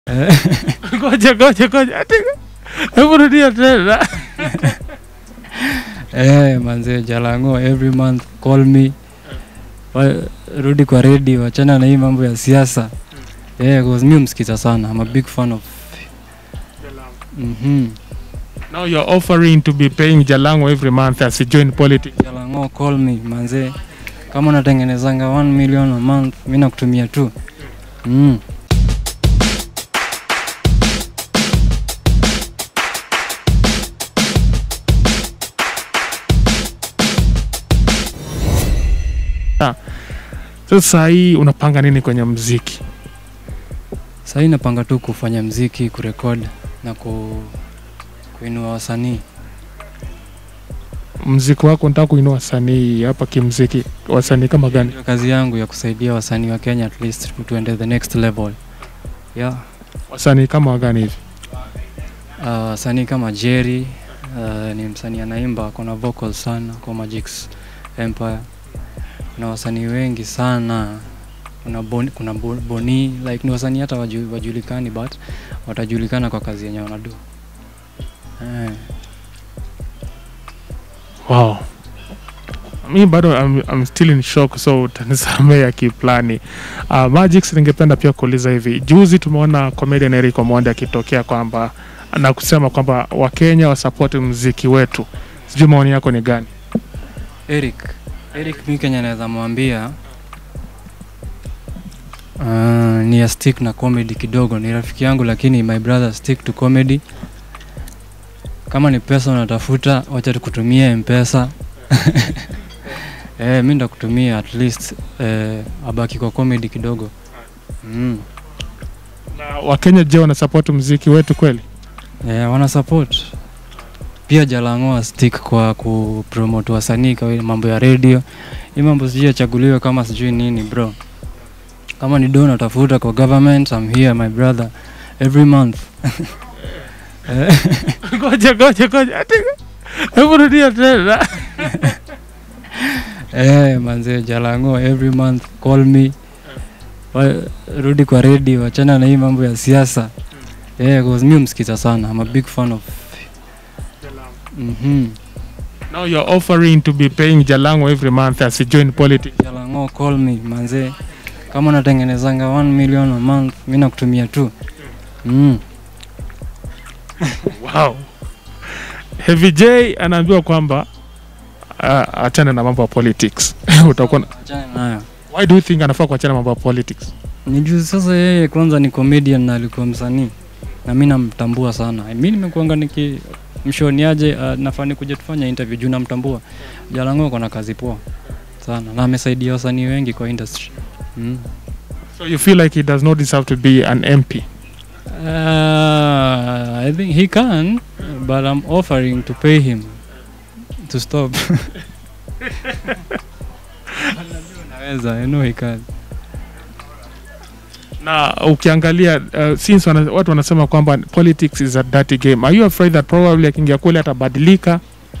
Ngoja ngoja ngoja. Ati hebu rudia tena. Eh, manze Jalango every month call me. Wa, rudi kwa redio, wachana na hii mambo ya siasa. Eh, cause mi msikiza sana. I'm a big fan of mhm. Now you're offering to be paying Jalango every month as he join politics. Jalango call me manze. Kama unatengenezanga 1 million a month, mi nakutumia tu. Mm. Sasa hii unapanga nini kwenye mziki? Sahii napanga tu kufanya mziki, kurekod na ku, kuinua wasanii. Mziki wako nataka kuinua wasanii hapa kimziki, wasanii kama gani? Ndio kazi yangu ya kusaidia wasanii wa Kenya at least tuende the next level. Yeah. Wasanii kama gani hivi? Uh, wasanii kama Jerry uh, ni msanii anaimba, kuna vocal sana kwa Magic's Empire. Kuna wasanii wengi sana, kuna Boni, kuna Bo- Boni like ni wasanii hata waju, wajulikani but watajulikana kwa kazi yenye wanadu. Eh, Wow. Mi bado I'm, I'm still in shock so utanisamea ya kiplani. Uh, Magix ningependa pia kuuliza hivi. Juzi tumeona comedian Eric Omondi akitokea kwamba na kusema kwamba Wakenya wasapoti mziki wetu. Sijui maoni yako ni gani? Eric, Eric mi Kenya naweza mwambia uh, ni ya stick na comedy kidogo. Ni rafiki yangu lakini my brother stick to comedy. Kama ni pesa unatafuta, wacha tukutumie mpesa. eh, mi ndakutumia at least eh, abaki kwa comedy kidogo. Mm. Na Wakenya je, wanasapoti mziki wetu kweli? Eh, wana support pia Jalango stick kwa kupromote wasanii kwa ile mambo ya radio. Hii mambo sijui yachaguliwe kama sijui nini bro. Kama ni do natafuta kwa government, I'm here my brother every month. Eh, Ngoja ngoja ngoja. Ati hebu rudia tena. eh, manze Jalango every month call me. Wa, rudi kwa radio, wachana na hii mambo ya siasa. Eh, cause mi msikiza sana. I'm a big fan of mhm. Now you're offering to be paying Jalango every month as he join politics. Jalango call me manze, kama unatengenezanga 1 million a month, mi nakutumia tu mm. Wow. Heavy J anaambiwa kwamba uh, achane na mambo ya politics. Utakuwa na- Achana nayo. Why do you think anafaa kuachana mambo ya politics? Ni juu sasa yeye kwanza ni comedian na alikuwa msanii na mi namtambua sana. Mi nimekuanga niki mshoniaje, uh, nafaa nikuje tufanya interview juu namtambua. Jalango ako na kazi poa sana na amesaidia wasanii wengi kwa industry mm. So you feel like he does not deserve to be an MP? Uh, I think he can, but I'm offering to pay him to stop. Naweza, I know he can. Na ukiangalia uh, since wana, watu wanasema kwamba politics is a dirty game. Are you afraid that probably akiingia kule atabadilika?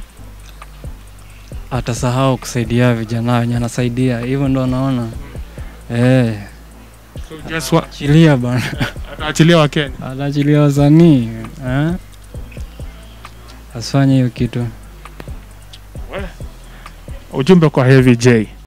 Atasahau kusaidia vijana wenye anasaidia, hivyo ndo naona eh, So just wa, achilia bana, ataachilia Wakenya. ataachilia wasanii eh? Asifanye hiyo kitu. Ujumbe kwa Heavy J.